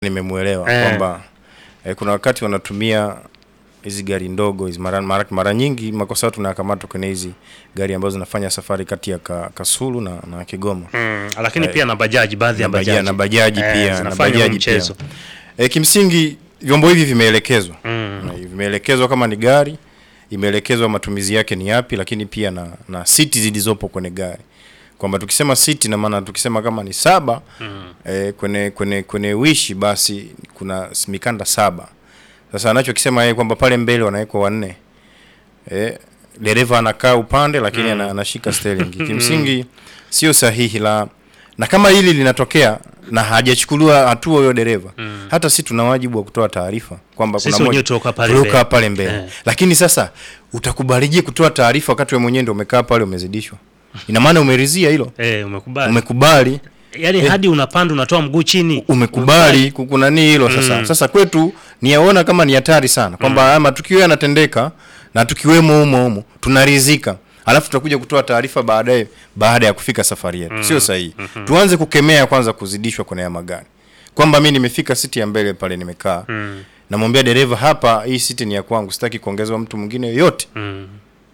Nimemuelewa Eh. kwamba eh, kuna wakati wanatumia hizi gari ndogo hizi mara, mara, mara nyingi makosa yetu tunayakamatwa kwenye hizi gari ambazo zinafanya safari kati ya ka, Kasulu na, na Kigoma Mm, lakini pia na bajaji, baadhi ya na bajaji, bajaji na bajaji Eh, pia na zinafanya huo bajaji mchezo. pia. E, kimsingi vyombo hivi vimeelekezwa Mm. Na vimeelekezwa kama ni gari imeelekezwa matumizi yake ni yapi, lakini pia na, na siti zilizopo kwenye gari kwamba tukisema siti na maana tukisema kama ni saba mm. e, kwenye kwenye kwenye wishi basi kuna mikanda saba. Sasa anachokisema yeye kwamba pale mbele wanawekwa wanne e, dereva anakaa upande lakini ana- anashika steering. Kimsingi sio sahihi la na kama hili linatokea na hajachukuliwa hatua huyo dereva hata si tuna wajibu wa kutoa taarifa kwamba Sisi kuna wenyewe moja tuliokaa pale tuliokaa mbele. pale mbele Eh. lakini sasa utakubalije kutoa taarifa wakati wewe mwenyewe ndio umekaa pale umezidishwa? Ina maana umeridhia hilo, Eh, umekubali. umekubali Yaani hadi unapanda unatoa mguu chini. umekubali kukunani hilo sasa. Sasa kwetu ni yaona kama ni hatari sana kwamba haya matukio yanatendeka na tukiwemo humo humo tunaridhika, alafu tutakuja kutoa taarifa baadaye baada ya kufika safari yetu. Sio sahihi. Tuanze kukemea kwanza kuzidishwa kwenye haya magari, kwamba mi nimefika siti ya mbele pale nimekaa, namwambia dereva, hapa hii siti ni ya kwangu, sitaki kuongezewa mtu mwingine yoyote. Mm.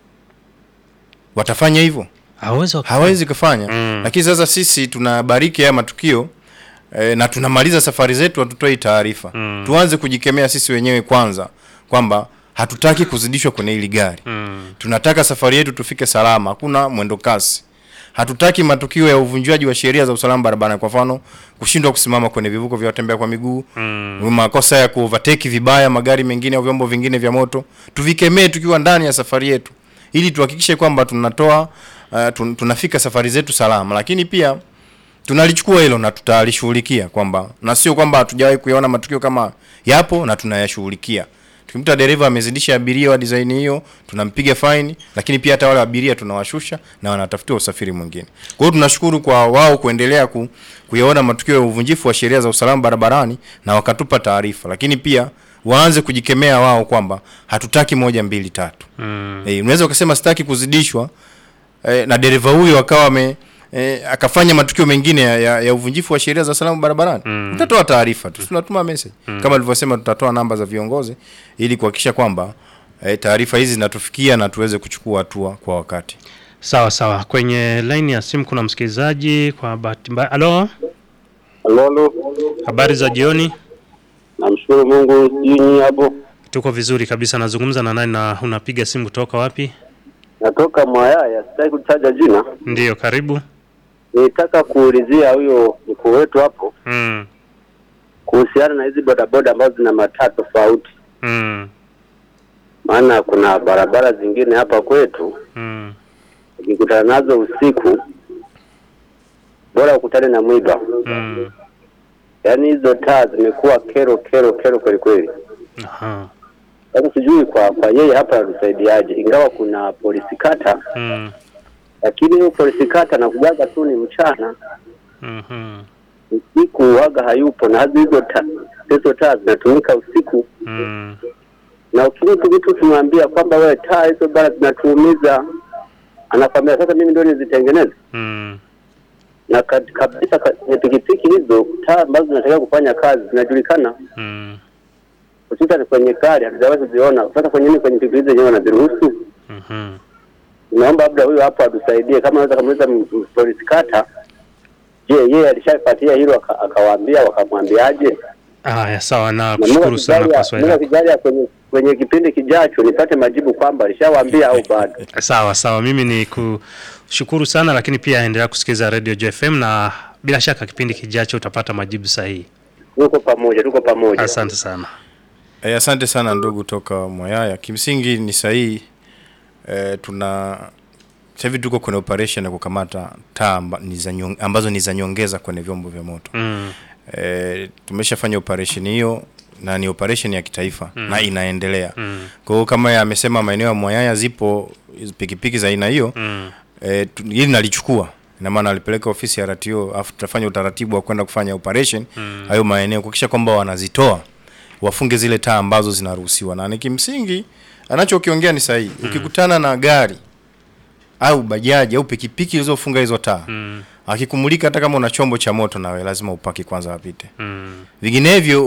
Watafanya hivyo? Hawezi waka- hawezi kufanya lakini sasa sisi tunabariki haya matukio e, na tunamaliza safari zetu hatutoi taarifa tuanze kujikemea sisi wenyewe kwanza kwamba hatutaki kuzidishwa kwenye hili gari Mm. tunataka safari yetu tufike salama hakuna mwendo kasi hatutaki matukio ya uvunjwaji wa sheria za usalama barabarani kwa mfano kushindwa kusimama kwenye vivuko vya watembea kwa miguu Mm. makosa ya kuovertake vibaya magari mengine au vyombo vingine vya moto tuvikemee tukiwa ndani ya safari yetu ili tuhakikishe kwamba tunatoa uh, tun, tunafika safari zetu salama lakini pia tunalichukua hilo na tutalishughulikia kwamba na sio kwamba hatujawahi kuyaona matukio kama yapo na tunayashughulikia tukimkuta dereva amezidisha abiria wa design hiyo tunampiga faini lakini pia hata wale abiria tunawashusha na wanatafutiwa usafiri mwingine kwa hiyo tunashukuru kwa wao kuendelea ku, kuyaona matukio ya uvunjifu wa sheria za usalama barabarani na wakatupa taarifa lakini pia waanze kujikemea wao kwamba hatutaki moja mbili tatu Mm. Eh, unaweza ukasema sitaki kuzidishwa eh, na dereva huyo akawa ame eh, akafanya matukio mengine ya, ya, ya uvunjifu wa sheria za usalama barabarani mm. utatoa taarifa tu tunatuma message kama nilivyosema tutatoa namba za viongozi ili kuhakikisha kwamba eh, taarifa hizi zinatufikia na tuweze kuchukua hatua kwa wakati Sawa sawa. Kwenye line ya simu kuna msikilizaji kwa bahati mbaya. Halo, Lolo, habari za jioni? namshukuru Mungu. Sijui nyinyi hapo, Tuko vizuri kabisa. Nazungumza na nani na unapiga simu kutoka wapi? natoka Mwayaya, sitaki kutaja jina. Ndiyo, karibu. Nitaka kuulizia huyo mkuu wetu hapo Mm. kuhusiana na hizi bodaboda ambazo zina mataa tofauti, Mm. maana kuna barabara zingine hapa kwetu Mm. ukikutana nazo usiku, bora ukutane na mwiba. Mm. Yaani hizo taa zimekuwa kero kero kero kweli kweli. Aha. Sasa sijui kwa kwa yeye hapa atusaidiaje, ingawa kuna polisi kata, Mm. lakini hiyo polisi kata anakujaga tu ni mchana Mhm. usiku waga hayupo, na hadi hizo taa hizo taa zinatumika usiku, Mm. na ukimtu mtu ukimwambia kwamba wewe taa hizo bana zinatuumiza, anakwambia sasa mimi ndio nizitengeneze. Mm. Na ka- kabisa ka- kwenye pikipiki hizo taa ambazo zinatakiwa kufanya kazi zinajulikana, Mm. hususan kwenye gari hatujawahi kuziona. Sasa kwenye nini kwenye pikipiki zenyewe wanaziruhusu? Mhm. Naomba labda huyo hapo atusaidie, kama anaweza kumuuliza m- m- polisi kata, je, yeye alishapatia hilo aka- akawaambia, wakamwambiaje? Haya, sawa na Na kushukuru Mungu sana kwa akijalia- swali Mungu lako. akijalia kwenye kwenye kipindi kijacho nipate majibu kwamba alishawaambia au bado. Sawa sawa, mimi ni kushukuru sana, lakini pia endelea kusikiliza Radio JFM na bila shaka kipindi kijacho utapata majibu sahihi. Tuko pamoja, tuko pamoja. Asante sana. E, asante sana ndugu toka Mwayaya. Kimsingi ni sahihi. E, tuna sasa hivi tuko kwenye operation ya kukamata taa amba, ni za nyong, ambazo ni za nyongeza kwenye vyombo vya moto. Mm. E, tumeshafanya operation hiyo na ni operation ya kitaifa na inaendelea. Mm. Kwa hiyo kama ya amesema maeneo ya Mwayaya zipo hizo pikipiki za aina hiyo Mm. e, tu- hili nalichukua ina maana alipeleka ofisi ya RTO afu tutafanya utaratibu wa kwenda kufanya operation hayo maeneo kuhakikisha kwamba wanazitoa wafunge zile taa ambazo zinaruhusiwa na ni kimsingi anachokiongea ni sahihi ukikutana na gari au bajaji au pikipiki zilizofunga hizo taa Mm. Akikumulika hata kama una chombo cha moto nawe lazima upaki kwanza wapite. Mm. Vinginevyo